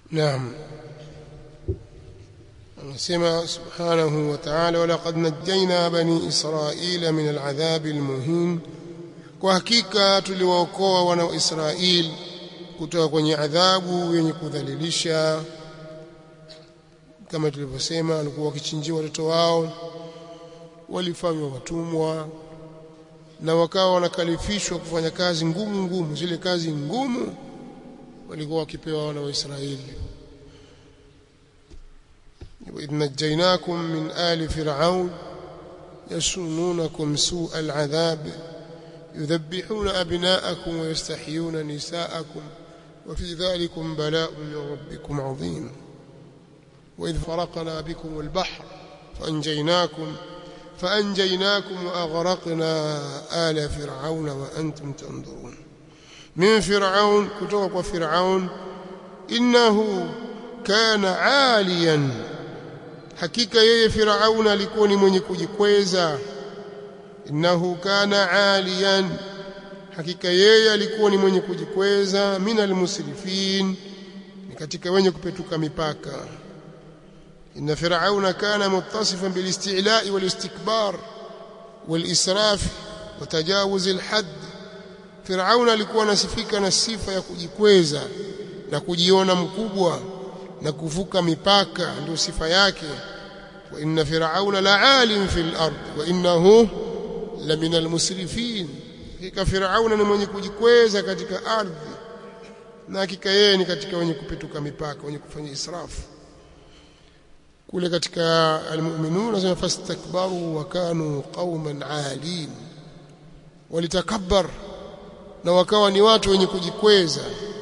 نعم anasema subhanahu wa ta'ala walaqad najjayna bani israila min al'adhab almuhin kwa hakika tuliwaokoa wana wa Israeli kutoka kwenye adhabu yenye kudhalilisha kama tulivyosema walikuwa wakichinjiwa watoto wao walifanywa watumwa na wakawa wanakalifishwa kufanya kazi ngumu ngumu zile kazi ngumu walikuwa wakipewa wana wa Israeli وإذ نجيناكم من آل فرعون يسومونكم سوء العذاب يذبحون أبناءكم ويستحيون نساءكم وفي ذلكم بلاء من ربكم عظيم وإذ فرقنا بكم البحر فأنجيناكم فأنجيناكم وأغرقنا آل فرعون وأنتم تنظرون من فرعون كتوك وفرعون إنه كان عاليا hakika yeye Firauna alikuwa ni mwenye kujikweza innahu kana aliyan hakika yeye alikuwa ni mwenye kujikweza minal musrifin ni katika wenye kupetuka mipaka inna firauna kana muttasifan bil isti'la'i wal istikbar wal israf wa tajawuz al hadd firauna alikuwa anasifika na sifa ya kujikweza na kujiona mkubwa na kuvuka mipaka ndio sifa yake wa inna firauna la'alim fil ard wa innahu la min almusrifin hakika firauna ni mwenye kujikweza katika ardhi na hakika yeye ni katika wenye kupituka mipaka wenye kufanya israfu kule katika almu'minun nasema fastakbaru wa kanu qauman alin walitakabbar na wakawa ni watu wenye kujikweza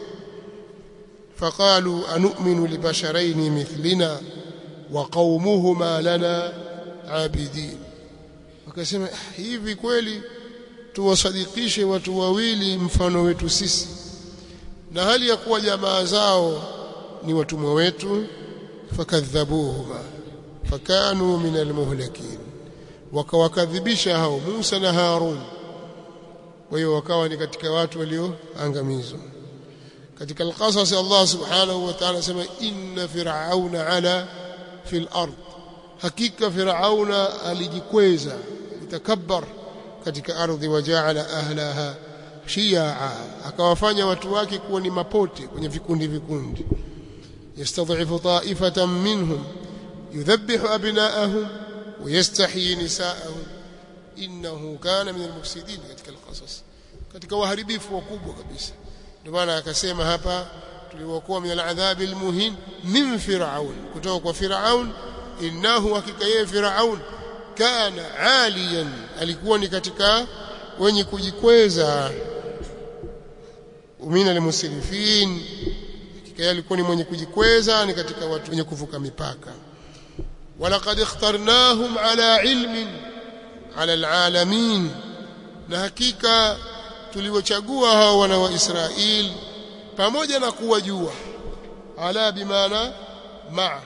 فقالوا أنؤمن لبشرين مثلنا وقومهما لنا عابدين wakasema hivi kweli tuwasadikishe watu wawili mfano wetu sisi na hali ya kuwa jamaa zao ni watumwa wetu fakadhabuhuma fakanu min almuhlakin wakawakadhibisha hao Musa na Harun kwa hiyo wakawa ni katika watu walioangamizwa katika al-qasas Allah subhanahu wa ta'ala sema inna fir'auna ala fil ard hakika fir'auna alijikweza litakabbar katika ardhi waja'ala ahlaha shi'a akawafanya watu wake kuwa ni mapote kwenye vikundi vikundi yastadhifu ta'ifatan minhum yudhabbihu abna'ahum wa yastahyi nisa'ahum innahu kana min al-mufsidin katika al-qasas katika waharibifu wakubwa kabisa ndio maana akasema hapa tuliwaokoa min aladhabi almuhin min fir'aun kutoka kwa fir'aun innahu hakika yeye fir'aun kana aliyan alikuwa ni katika wenye kujikweza umina almusrifin hakika yeye alikuwa ni mwenye kujikweza ni katika watu wenye kuvuka mipaka walaqad ikhtarnahum ala ilmin ala alalamin na hakika tuliwachagua hao wana wa Israeli pamoja na kuwajua ala bimaana ma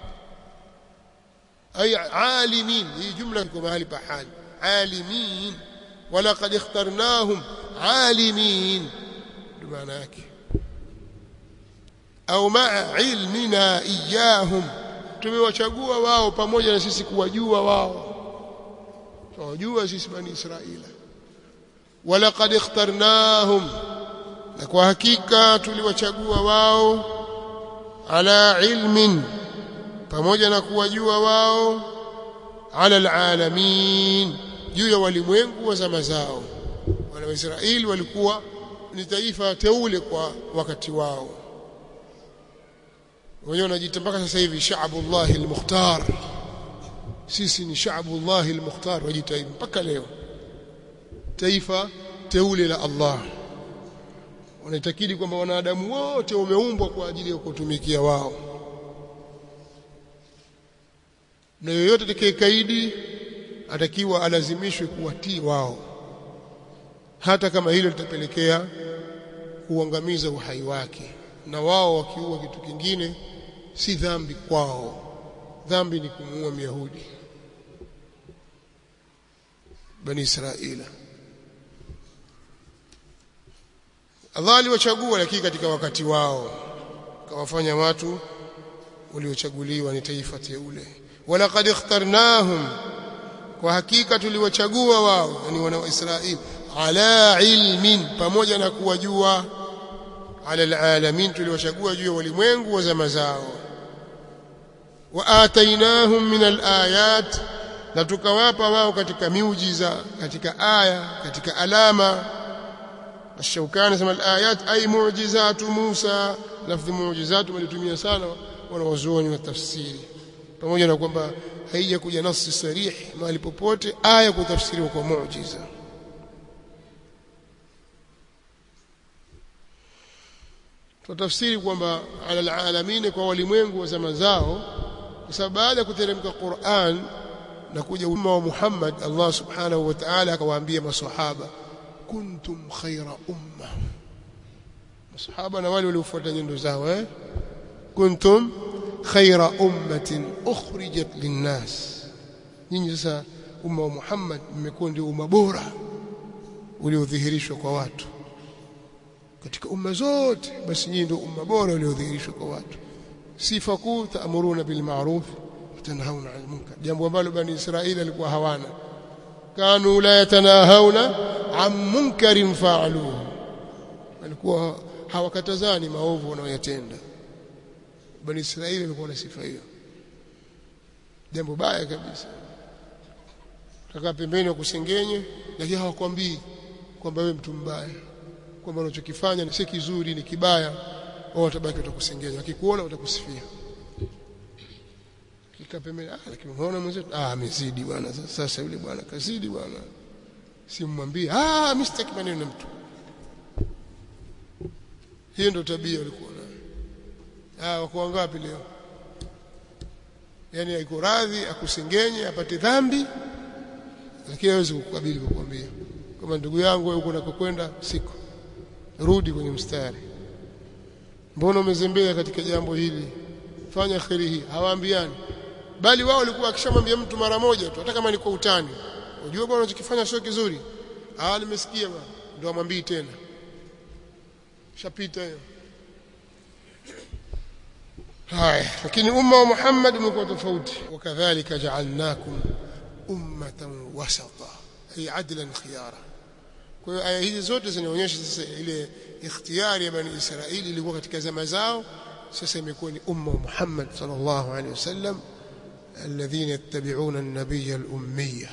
ay alimin hii jumla iko mahali pa hali alimin walaqad ikhtarnahum alimin maana yake au maa ilmina iyahum tumewachagua wao pamoja na sisi kuwajua wao tunawajua sisi bani Israila walaqad ikhtarnahum na kwa hakika tuliwachagua wao ala ilmin pamoja na kuwajua wao ala alalamin juu ya walimwengu wa zama zao wana wa Israeli walikuwa ni taifa teule kwa wakati wao wenyewe wanajiita mpaka sasa hivi shaabullah almukhtar sisi ni shaabullah almukhtar wajiita hivi mpaka leo taifa teule la Allah wanaitakidi kwamba wanadamu wote wameumbwa kwa ajili ya kutumikia wao na yoyote atakayekaidi atakiwa alazimishwe kuwatii wao hata kama hilo litapelekea kuangamiza uhai wake na wao wakiua kitu kingine si dhambi kwao dhambi ni kumuua myahudi bani israila Allah aliwachagua lakini katika wakati wao akawafanya watu waliochaguliwa ni taifa teule walaqad ikhtarnahum kwa hakika tuliwachagua wao yani wana wa Israeli ala ilmin pamoja na kuwajua ala alalamin tuliwachagua juu ya walimwengu wa zama zao wa atainahum min alayat na tukawapa wao katika miujiza katika aya katika alama الشوكاني سمى الآيات أي معجزات موسى لفظ معجزات walitumia sana wanawazuoni wa tafsiri pamoja na kwamba haijakuja nasi sarih mahali popote aya kutafsiriwa kwa muujiza tutafsiri kwamba ala alamin kwa walimwengu wa zama zao kwa sababu baada ya kuteremka Qur'an na kuja umma wa Muhammad Allah subhanahu wa ta'ala akawaambia maswahaba kuntum khaira umma masahaba na wale waliofuata nyendo zao eh kuntum khaira ummatin ukhrijat linnas nyinyi sasa umma wa Muhammad mmekuwa ndio umma bora uliodhihirishwa kwa watu katika umma zote basi nyinyi ndio umma bora uliodhihirishwa kwa watu sifa kuu taamuruna bil ma'ruf tanhauna 'anil munkar jambo ambalo bani Israili alikuwa hawana kanu la yatanahawna an munkarin fa'aluhu walikuwa hawakatazani maovu wanayoyatenda bani Israeli walikuwa na sifa hiyo jambo baya kabisa kaka pembeni wa kusengenye lakini hawakwambii kwamba wewe mtu mbaya kwamba unachokifanya si kizuri ni kibaya wao watabaki watakusengenya wakikuona watakusifia kika pembeni ah lakini unaona mwenzetu ah amezidi bwana sasa yule bwana kazidi bwana simwambie ah mimi sitaki maneno na mtu hiyo ndio tabia walikuwa nayo ah wako ngapi leo yani aiko radhi akusengenye apate dhambi lakini hawezi kukabili kukwambia kama ndugu yangu wewe uko unakokwenda siko rudi kwenye mstari mbona umezembea katika jambo hili fanya kheri hii hawaambiani bali wao walikuwa akishamwambia mtu mara moja tu hata kama ni kwa utani unajua bwana unachokifanya sio kizuri ah nimesikia bwana ndio amwambii tena shapita hiyo haya lakini umma wa Muhammad umekuwa tofauti wakadhalika ja'alnakum ummatan wasata ay adlan khiyara kwa hiyo aya hizi zote zinaonyesha sasa ile ikhtiyari ya bani Israili ilikuwa katika zama zao sasa imekuwa ni umma wa Muhammad sallallahu alaihi wasallam الذين يتبعون النبي الأمية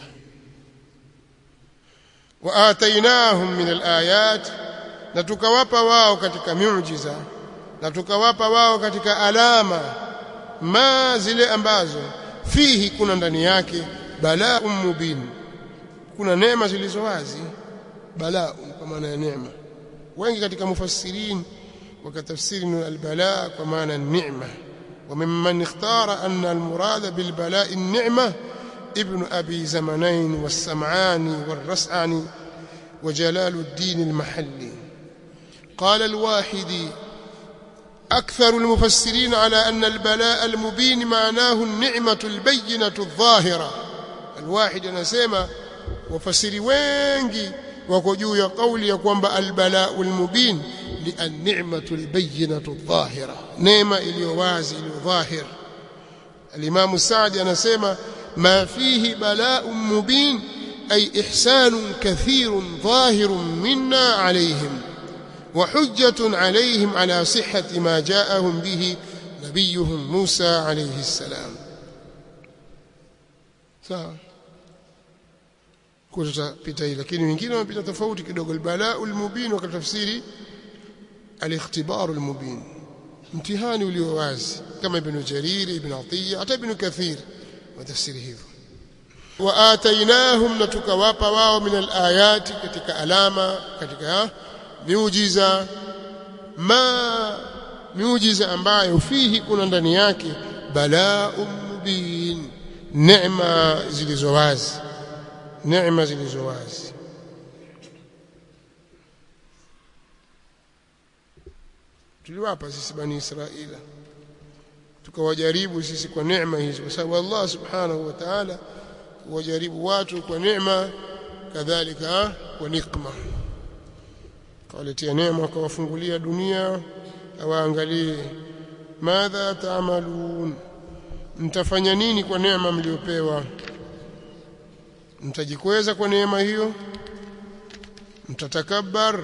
وآتيناهم من الآيات نتكوapa wao katika miujiza na tukawapa wao katika alama ma zile ambazo fihi kuna ndani yake balaa mubin kuna neema zilizo wazi balaa kwa maana ya neema wengi katika mufassirin wakatafsiri albalaa kwa maana neema وممن اختار أن المراد بالبلاء النعمة ابن أبي زمنين والسمعاني والرسعني وجلال الدين المحلي قال الواحدي أكثر المفسرين على أن البلاء المبين معناه النعمة البينة الظاهرة الواحد نسيما وفسر وينجي وكجو يقول يقوم البلاء المبين للنعمة البينة الظاهرة نعمة اليوازي الظاهر الإمام السعدي نسيما ما فيه بلاء مبين أي إحسان كثير ظاهر منا عليهم وحجة عليهم على صحة ما جاءهم به نبيهم موسى عليه السلام sawa kutapita hii lakini wengine wamepita tofauti kidogo albalaa almubin wakatafsiri alikhtibar almubin mtihani ulio wazi kama ibn jarir ibn atiya hata ibn kathir watafsiri hivyo waatainahum na tukawapa wao min alayati katika alama katika miujiza ma miujiza ambayo fihi kuna ndani yake balaa mubin neema zilizo wazi neema zilizo wazi tuliwapa sisi bani israila tukawajaribu sisi kwa neema hizo kwa sababu Allah subhanahu wa ta'ala wajaribu watu kwa neema kadhalika kwa nikma kawaletea neema akawafungulia dunia awaangalie madha taamalun mtafanya nini kwa neema mliopewa mtajikweza kwa neema hiyo mtatakabbar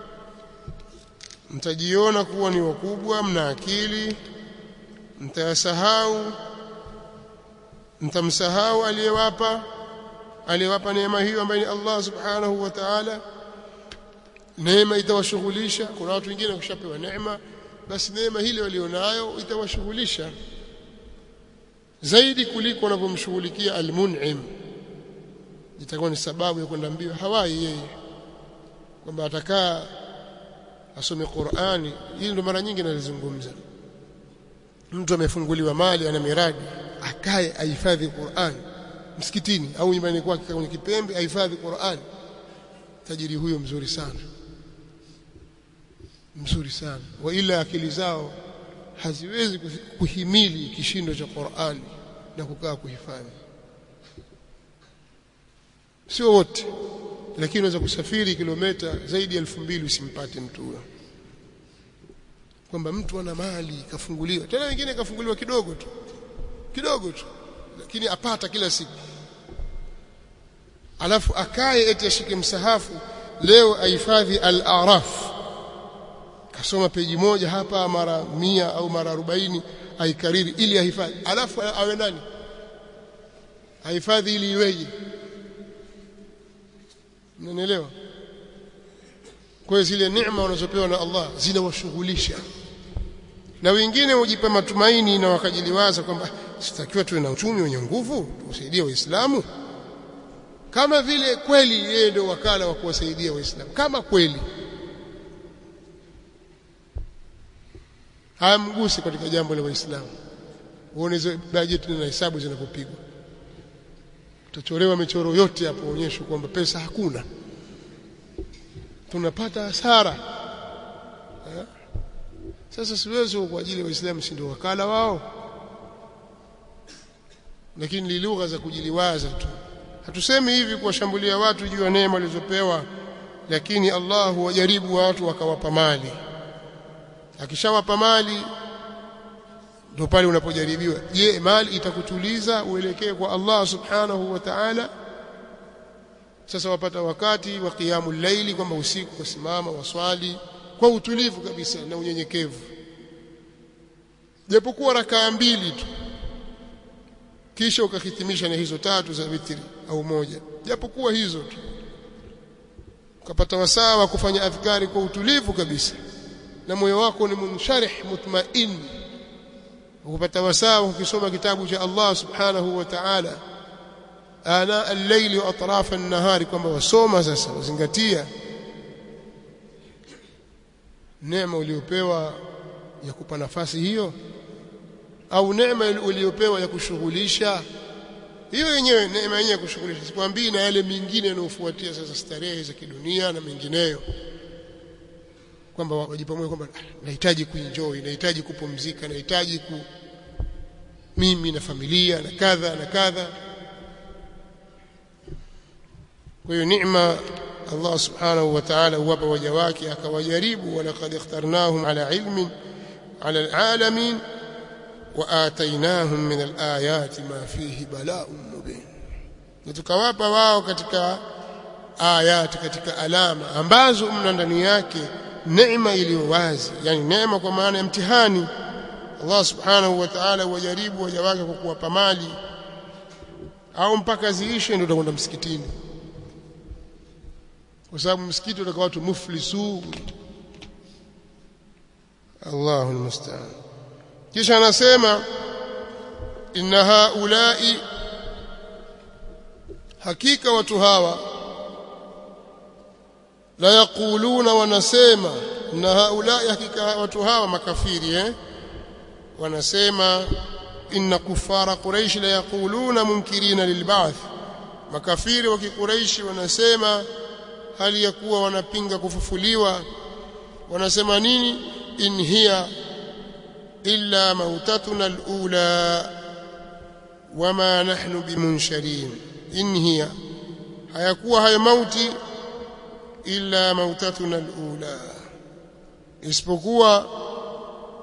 mtajiona kuwa ni wakubwa mna akili mtayasahau mtamsahau aliyewapa aliyewapa neema hiyo ambaye ni Allah subhanahu wa ta'ala neema itawashughulisha kuna watu wengine wakishapewa neema basi neema hile walionayo itawashughulisha zaidi kuliko wanavyomshughulikia almun'im itakuwa ni sababu ya kwenda mbio hawai yeye kwamba atakaa asome Qur'ani hili ndo mara nyingi nalizungumza mtu amefunguliwa mali ana miradi akae ahifadhi Qur'an msikitini au nyumbani kwake kwenye kipembe ahifadhi Qur'an tajiri huyo mzuri sana mzuri sana wa ila akili zao haziwezi kuhimili kishindo cha Qur'an na kukaa kuhifadhi sio wote lakini unaweza kusafiri kilomita zaidi ya elfu mbili usimpate mtu huyo kwamba mtu ana mali kafunguliwa tena wengine kafunguliwa kidogo tu kidogo tu lakini apata kila siku alafu akae eti ashike msahafu leo ahifadhi al-araf kasoma peji moja hapa mara mia au mara arobaini aikariri ili ahifadhi alafu awe nani ahifadhi ili iweje mnanielewa kwa hiyo zile neema wanazopewa na Allah zinawashughulisha na wengine hujipa matumaini na wakajiliwaza kwamba sitakiwa tuwe na uchumi wenye nguvu tusaidie waislamu kama vile kweli yeye ndio wakala wa kuwasaidia waislamu kama kweli hayamgusi katika jambo la waislamu uone hizo bajeti na hesabu zinapopigwa utachorewa michoro yote hapo onyesho kwamba pesa hakuna tunapata hasara eh? sasa siwezi kwa ajili ya waislamu si ndio wakala wao lakini ni lugha za kujiliwaza tu hatusemi hivi kuwashambulia watu juu ya neema walizopewa lakini Allah huwajaribu watu wakawapa mali akishawapa mali ndio pale unapojaribiwa je mali itakutuliza uelekee kwa Allah subhanahu wa ta'ala sasa wapata wakati wa qiyamul laili kwamba usiku kusimama waswali kwa utulivu kabisa na unyenyekevu japokuwa rakaa mbili tu kisha ukahitimisha na hizo tatu za witri au moja japokuwa hizo tu ukapata wasaa wa kufanya adhkari kwa utulivu kabisa na moyo wako ni munsharih mutmain ukapata wasaa ukisoma kitabu cha Allah subhanahu wa ta'ala ana al-layli wa atraf an-nahari kwamba wasoma sasa wazingatia neema uliopewa ya kupa nafasi hiyo au neema uliyopewa ya kushughulisha hiyo yenyewe neema yenyewe ya kushughulisha sikwambii na yale mengine yanayofuatia sasa starehe za kidunia na mengineyo kwamba wajipamoja kwamba nahitaji kuenjoy nahitaji kupumzika nahitaji ku mimi na familia na kadha na kadha kwa hiyo neema Allah subhanahu wa ta'ala huwapa waja wake akawajaribu walaqad ikhtarnahum ala ilmin ala alalamin وآتيناهم من الآيات ما فيه بلاء مبين tukawapa wao katika ayati katika alama ambazo mna ndani yake neema iliyo wazi yani neema kwa maana ya mtihani Allah subhanahu wa ta'ala wajaribu waja wake kwa kuwapa mali au mpaka ziishe ndio utakwenda msikitini kwa sababu msikiti utakuwa watu muflisu Allahu almusta'an kisha anasema inna haulai hakika watu hawa la yaquluna wanasema inna haulai hakika watu hawa makafiri eh wanasema inna kufara quraish la yaquluna munkirina lilba'th makafiri wa kiquraishi wanasema hali ya kuwa wanapinga kufufuliwa wanasema nini in hiya illa mautatuna alula wama nahnu bimunsharin in hiya hayakuwa hayo mauti illa mautatuna alula isipokuwa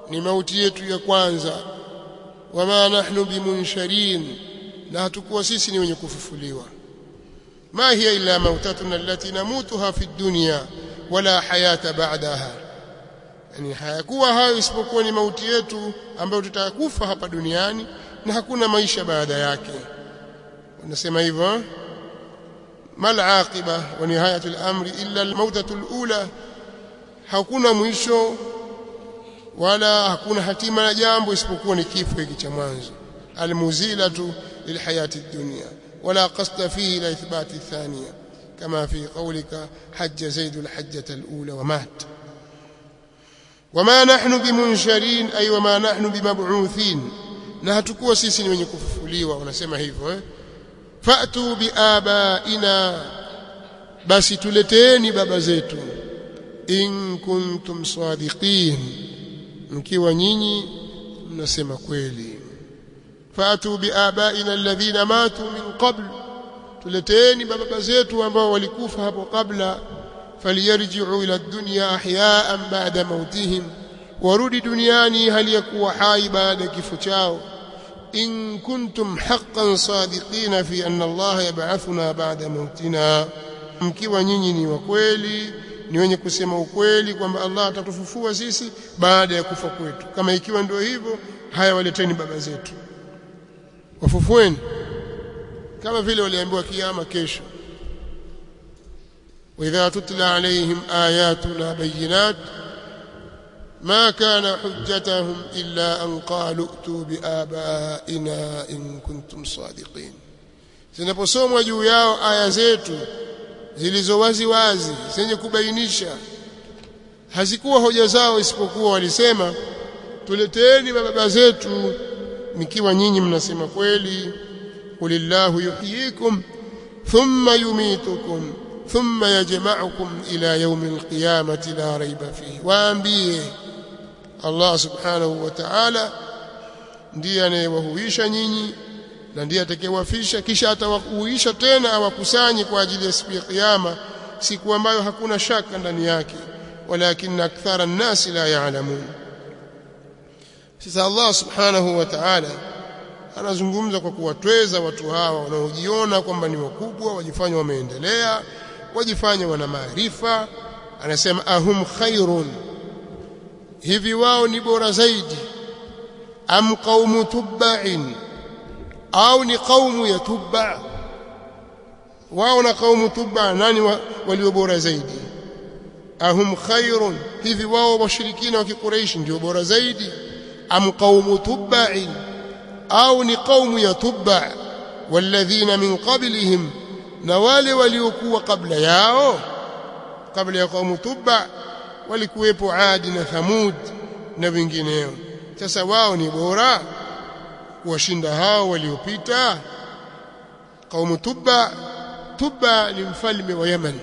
ni mauti yetu ya kwanza wama nahnu bimunsharin na hatukuwa sisi ni wenye kufufuliwa ma hiya illa mautatuna allati namutuha fi dunya wala hayata ba'daha yani hayakuwa hayo isipokuwa ni mauti yetu ambayo tutakufa hapa duniani na hakuna maisha baada yake wanasema hivyo mal aqiba wa nihayatu al-amri illa al-mautatu al-ula hakuna mwisho wala hakuna hatima ya jambo isipokuwa ni kifo hiki cha mwanzo almuzilatu lilhayati dunya wala qasda fihi ila ithbati thaniya kama fi qawlika hajja zaid alhajjah alula wa mat wama nahnu bimunsharin ay wama nahnu bimab'uthin na hatukuwa sisi ni wenye kufufuliwa wanasema hivyo eh fa'tu biabaina basi tuleteeni baba zetu in kuntum sadiqin mkiwa nyinyi mnasema kweli fatu biabaina alladhina matu min qabl tuleteeni baba zetu ambao walikufa hapo kabla faliyarji'u ila dunya ahyaan ba'da mautihim warudi duniani hali ya kuwa hai baada ya kifo chao in kuntum haqqan sadiqina fi anna Allah yab'athuna ba'da mautina mkiwa nyinyi ni wa kweli ni wenye kusema ukweli kwamba Allah atatufufua sisi baada ya kufa kwetu kama ikiwa ndio hivyo haya waleteni baba zetu wafufueni kama vile waliambiwa kiyama kesho وإذا تتلى عليهم آياتنا بينات ما كان حجتهم إلا أن قالوا ائتوا بآبائنا إن كنتم صادقين zinaposomwa juu yao aya zetu zilizo wazi wazi zenye kubainisha hazikuwa hoja zao isipokuwa walisema tuleteeni baba zetu mkiwa nyinyi mnasema kweli kulillahu yuhyikum thumma yumitukum thumma yajma'ukum ila yawm alqiyamati la rayba fihi waambie Allah subhanahu wa ta'ala ndiye anayewahuisha nyinyi na ndiye atakayewafisha kisha atawahuisha tena awakusanye kwa ajili ya siku ya kiyama siku ambayo hakuna shaka ndani yake walakin akthara an-nas la ya'lamun sasa Allah subhanahu wa ta'ala anazungumza kwa kuwatweza watu hawa wanaojiona kwamba ni wakubwa wajifanya wameendelea wajifanya wana maarifa anasema ahum khairun hivi wao ni bora zaidi am qaumu tubba'in au ni qaumu ya tubba wao na qaumu tubba nani walio bora zaidi ahum khairun hivi wao washirikina wa kiquraishi ndio bora zaidi am qaumu tubba'in au ni qaumu ya tubba walladhina min qablihim na wale waliokuwa kabla yao kabla ya qaumu tubba walikuwepo adi na thamud na wengineo sasa wao ni bora kuwashinda hao waliopita qaumu tubba tubba ni mfalme wa Yemen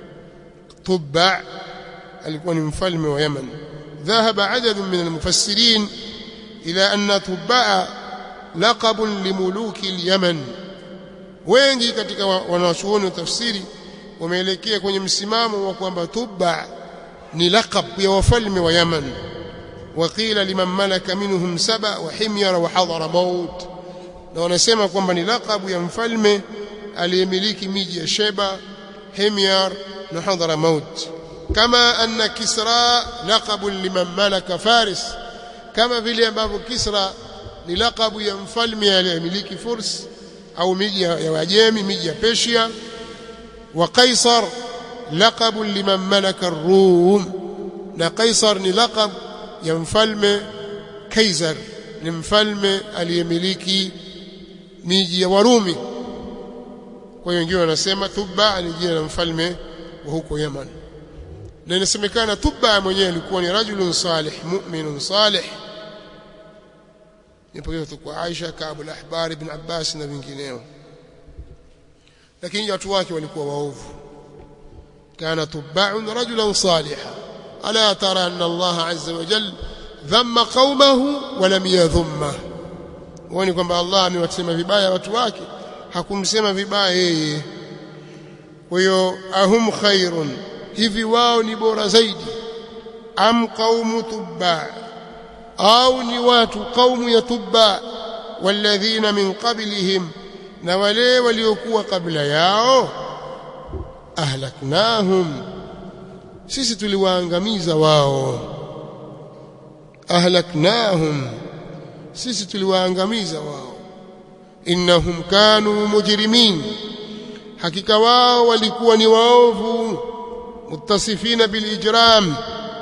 tubba alikuwa ni mfalme wa Yemen ذهب عدد من المفسرين إلى أن تبع لقب لملوك اليمن wengi katika wanachuoni wa tafsiri wameelekea kwenye msimamo wa kwamba tubba ni laqab ya wafalme wa Yemen وقيل لمن ملك منهم سبا وحمير وحضر موت na wanasema kwamba ni laqabu ya mfalme aliyemiliki miji ya Sheba Himyar na Hadhara Maut kama anna Kisra laqabu liman malaka Faris kama vile ambavyo Kisra ni laqabu ya mfalme aliyemiliki Furs au miji ya Wajemi miji ya Persia wa Kaisar laqabu liman malaka Rum na Kaisar ni laqab ya mfalme Kaisar ni mfalme aliyemiliki miji ya Warumi kwa hiyo wengine wanasema Tubba ni jina la mfalme wa huko Yemen na inasemekana Tubba mwenyewe alikuwa ni rajulun salih mu'minun salih nipokea kwa Aisha Kaabu al-Ahbar ibn Abbas na wengineo lakini watu wake walikuwa waovu kana Tubba'un rajulan salihan ألا ترى أن الله عز وجل ذم قومه ولم يذمه wani kwamba Allah amewasema vibaya watu wake hakumsema vibaya yeye kwa hiyo ahum khairun hivi wao ni bora zaidi am qaumu tubba au ni watu qaumu ya tubba walladhina min qablihim na wale waliokuwa kabla yao ahlaknahum sisi tuliwaangamiza wao ahlaknahum sisi tuliwaangamiza wao innahum kanu mujrimin hakika wao walikuwa ni waovu muttasifina bilijram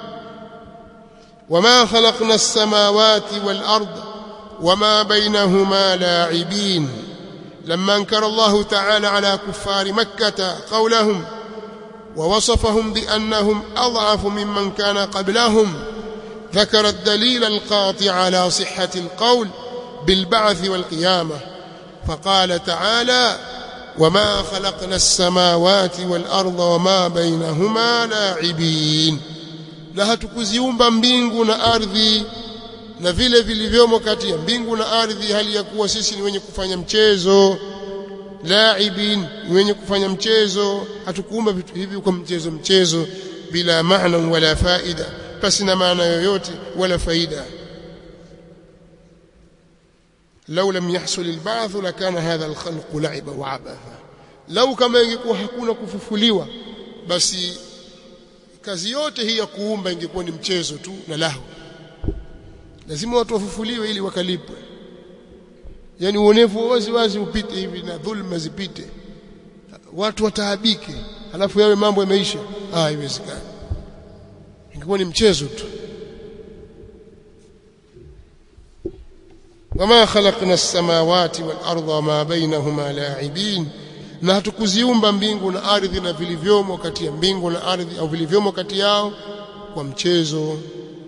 وما خلقنا السماوات والأرض وما بينهما لاعبين لما انكر الله تعالى على كفار مكة قولهم ووصفهم بأنهم أضعف ممن كان قبلهم ذكر الدليل القاطع على صحة القول بالبعث والقيامة فقال تعالى وما خلقنا السماوات والأرض وما بينهما لاعبين na hatukuziumba mbingu na ardhi na vile vilivyomo kati ya mbingu na ardhi hali ya kuwa sisi ni wenye kufanya mchezo laibin ni wenye kufanya mchezo hatukuumba vitu hivi kwa mchezo mchezo bila maana wala faida basi na maana yoyote wala faida لو لم يحصل البعث لكان هذا الخلق لعبا وعبثا لو kama ingekuwa hakuna kufufuliwa basi kazi yote hii ya kuumba ingekuwa ni mchezo tu na lahu lazima watu wafufuliwe ili wakalipwe yani uonevu wazi wazi upite hivi na dhulma zipite watu wataabike halafu yawe mambo yameisha ah haiwezekani ingekuwa ni mchezo tu wama khalaqna as-samawati wal arda wama bainahuma la'ibin na hatukuziumba mbingu na ardhi na vilivyomo kati ya mbingu na ardhi au vilivyomo kati yao kwa mchezo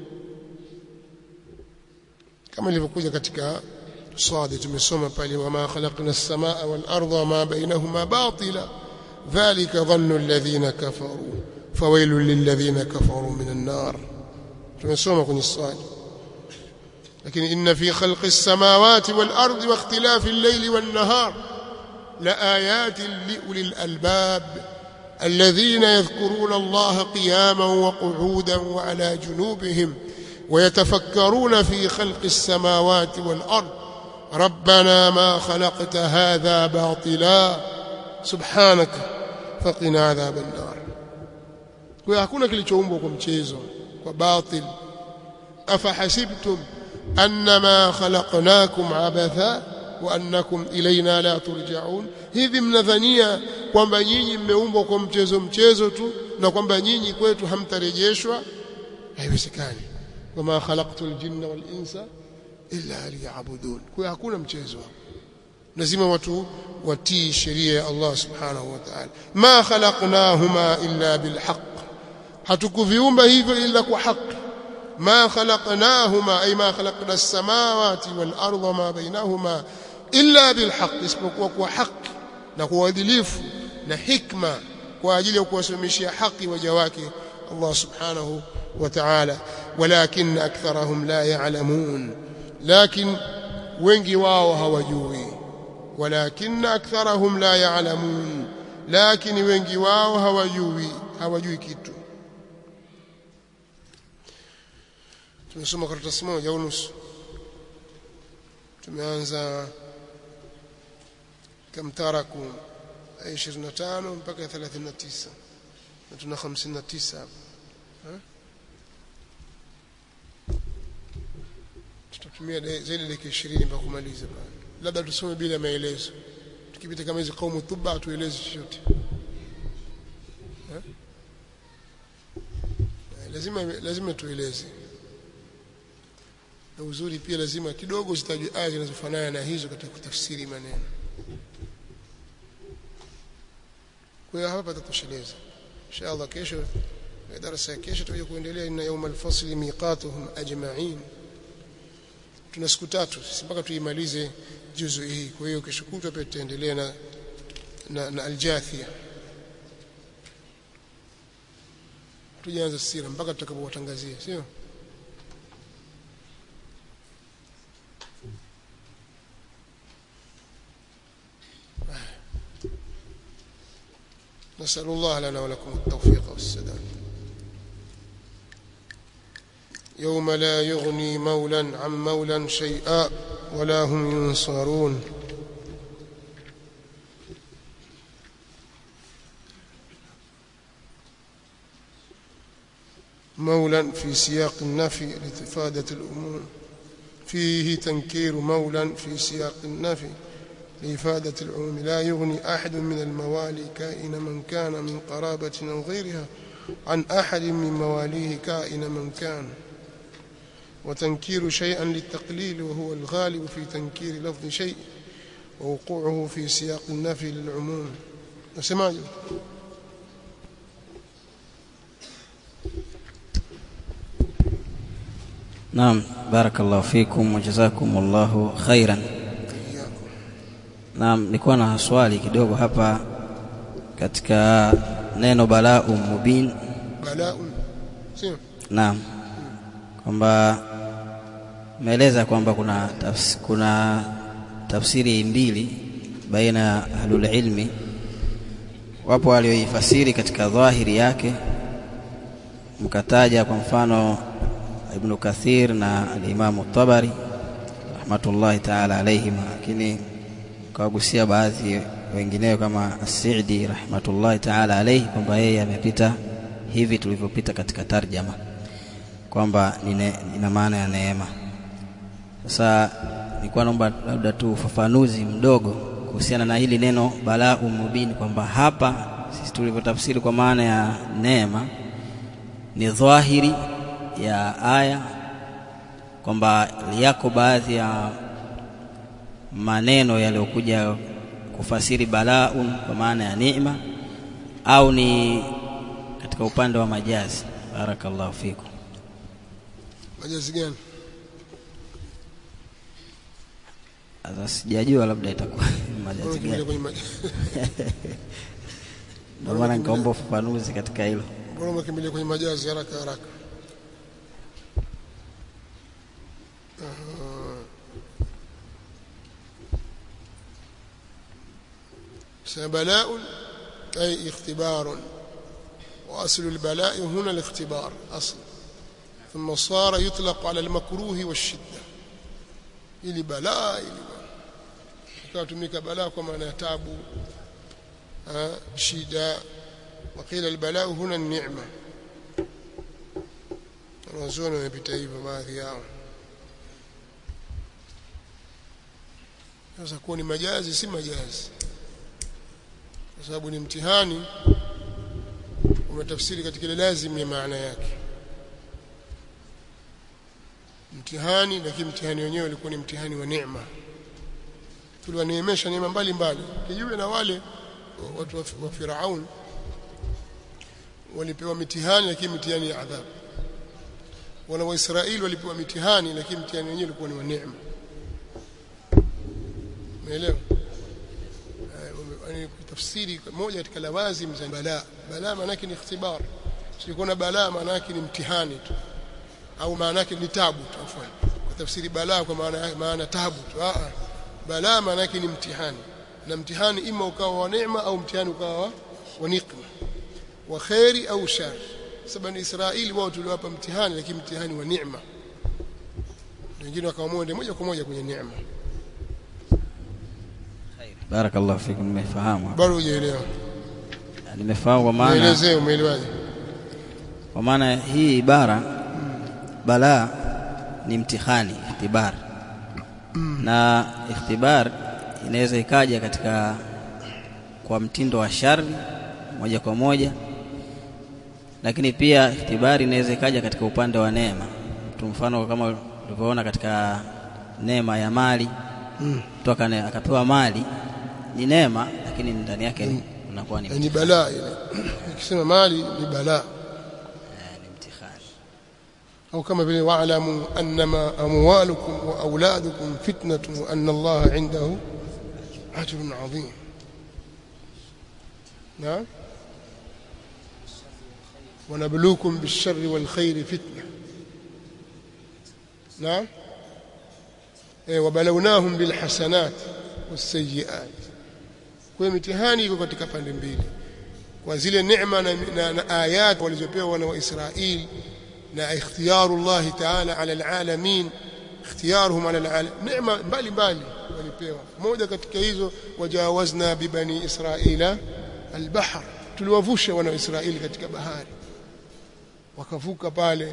kama ilivyokuja katika swadi tumesoma pale wama khalaqna as-samaa wal arda wama bainahuma batila dhalika dhannu alladhina kafaru fawailul lilladhina kafaru minan nar tumesoma kwenye swadi lakini inna fi khalqi as-samawati wal ardi wa ikhtilafi al-layli wan nahar لآيات لأولي الألباب الذين يذكرون الله قياما وقعودا وعلى جنوبهم ويتفكرون في خلق السماوات والأرض ربنا ما خلقت هذا باطلا سبحانك فقنا عذاب النار kwa hakuna kilichoumbwa kwa mchezo kwa batil afahasibtum annama khalaqnakum abatha wa annakum ilaina la turja'un hivi mnadhania kwamba nyinyi mmeumbwa kwa mchezo mchezo tu na kwamba nyinyi kwetu hamtarejeshwa haiwezekani wama khalaqtul jinna wal insa illa liya'budun kwa hakuna mchezo lazima watu watii sheria ya Allah subhanahu wa ta'ala ma khalaqnahuma illa bilhaq hatukuviumba hivyo ila kwa haki ما خلقناهما أي ما خلقنا السماوات والأرض ما بينهما إلا بالحق isipokuwa kwa haki na kwa uadilifu na hikma kwa ajili ya kuwasimamishia haki waja wake Allah subhanahu wa ta'ala walakin aktharahum la ya'lamun lakin wengi wao hawajui walakin aktharahum la ya'lamun lakin wengi wao hawajui hawajui kitu tumesoma karatasi moja au nusu tumeanza kamtaraku 25 mpaka 39 na tuna 59 hapa tutatumia zaidi dakika 20 mpaka kumaliza pale labda tusome bila maelezo tukipita kama hizo kaumu tuba tueleze chochote lazima lazima tueleze na uzuri pia lazima kidogo zitajwe aya zinazofanana na hizo katika kutafsiri maneno kwa hiyo hapa tutatosheleza inshallah kesho darasa ya kesho tutakuja kuendelea inna yawma al-fasli miqatuhum ajma'in tuna siku tatu sisi mpaka tuimalize juzu hii kwa hiyo kesho kutwa pia tutaendelea na na, na al-jathia tujaanza sira mpaka tutakapowatangazia sio نسأل الله لنا ولكم التوفيق والسداد يوم لا يغني مولا عن مولا شيئا ولا هم ينصرون مولا في سياق النفي لإفادة الأمور فيه تنكير مولا في سياق النفي لإفادة العموم لا يغني أحد من الموالي كائن من كان من قرابة أو غيرها عن أحد من مواليه كائن من كان وتنكير شيئا للتقليل وهو الغالب في تنكير لفظ شيء ووقوعه في سياق النفي للعموم نسمع Naam, barakallahu fikum wa jazakumullahu khairan. Naam, nilikuwa na swali kidogo hapa katika neno balau mubin. بلاء سير Naam, kwamba umeeleza kwamba kuna tafs, kuna tafsiri mbili baina ya ahlul ilmi. Wapo walioifasiri katika dhahiri yake, mkataja kwa mfano Ibn Kathir na al-Imam Tabari rahmatullahi ta'ala alayhim, lakini kawagusia baadhi wengineo kama As-Sa'di rahmatullahi ta'ala alayhi kwamba yeye amepita hivi tulivyopita katika tarjama kwamba ni ne- ina maana ya neema. Sasa nilikuwa naomba labda tu ufafanuzi mdogo kuhusiana na hili neno balau mubin, kwamba hapa sisi tulivyotafsiri kwa maana ya neema ni dhahiri ya aya kwamba yako baadhi ya maneno yaliyokuja kufasiri balaun kwa maana ya neema au ni katika upande wa majazi. Barakallahu fikum. majazi gani Sasa sijajua labda itakuwa majazi Mbona ukimbilia gani, kwenye majazi ndio maana nikaomba ufafanuzi katika hilo. mbona umekimbilia kwenye majazi haraka haraka Aha. سنة بلاء أي اختبار وأصل البلاء هنا الاختبار أصل ثم صار يطلق على المكروه والشدة ili balaa ili ikatumika balaa kwa maana ya tabu ah, shida وقيل البلاء هنا النعمة wanazuoni wamepita hivyo baadhi yao sasa kuwa ni majazi si majazi kwa sababu ni mtihani umetafsiri katika ile lazim ya maana yake mtihani lakini mtihani wenyewe ulikuwa ni mtihani wa neema tuliwaneemesha neema mbalimbali kinyume na wale watu wa wa Firaun walipewa mitihani lakini mitihani ya adhabu wana wa Israeli walipewa mitihani lakini mtihani wenyewe ulikuwa ni wa neema umeelewa Eh, wame- yani tafsiri moja katika lawazim za balaa balaa maana yake ni ikhtibar sio na balaa maana yake ni mtihani tu au maana yake ni tabu tu afwan kwa tafsiri balaa kwa maana maana tabu tu ah ah. balaa maana yake ni mtihani na mtihani ima ukawa wa neema au mtihani ukawa wa- wa nikma wa khairi au shar sababu ni Israeli wao tuliwapa mtihani lakini mtihani wa neema wengine wakaamua ndio moja kwa moja kwenye neema Barakallahu fikum, nimefahamu. bado hujaelewa Nimefahamu kwa maana nielezee umeelewaje kwa maana hii ibara balaa ni mtihani ikhtibar na ikhtibar inaweza ikaja katika kwa mtindo wa shari moja kwa moja lakini pia ikhtibari inaweza ikaja katika upande wa neema tu mfano kama ulivyoona katika neema ya mali mtu akane- akapewa mali ni neema lakini ndani yake ni- unakuwa ni ni balaa ile ikisema mali ni balaa ni mtihani au kama vile wa'lamu annama amwalukum wa auladukum fitnatun wa anna Allah 'indahu ajrun 'azim نعم ونبلوكم بالشر والخير فتنة نعم إيه وبلوناهم بالحسنات والسيئات kwa mitihani iko katika pande mbili kwa zile neema na, na, na ayat walizopewa wana wa Israeli na ikhtiyaru Allah ta'ala ala alalamin ikhtiyaruhum ala alalam neema mbali mbali walipewa moja katika hizo wajawazna bibani israila albahr tuliwavusha wana Israeli katika bahari wakavuka pale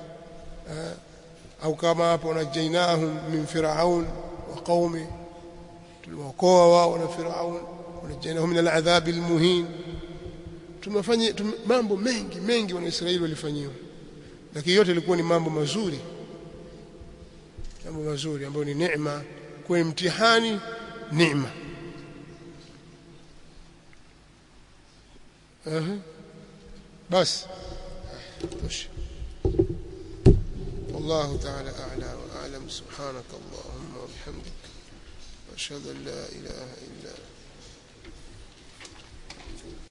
au kama hapo najainahum min firaun wa qaumi tuliwaokoa wao na firaun wanajainahum min aladhab almuhin tumefanya mambo mengi mengi wana Israeli walifanyiwa lakini yote ilikuwa ni mambo mazuri mambo mazuri ambayo ni neema kwa mtihani neema أه. بس طش. والله تعالى أعلى وأعلم سبحانك اللهم وبحمدك وأشهد أن لا إله إلا أنت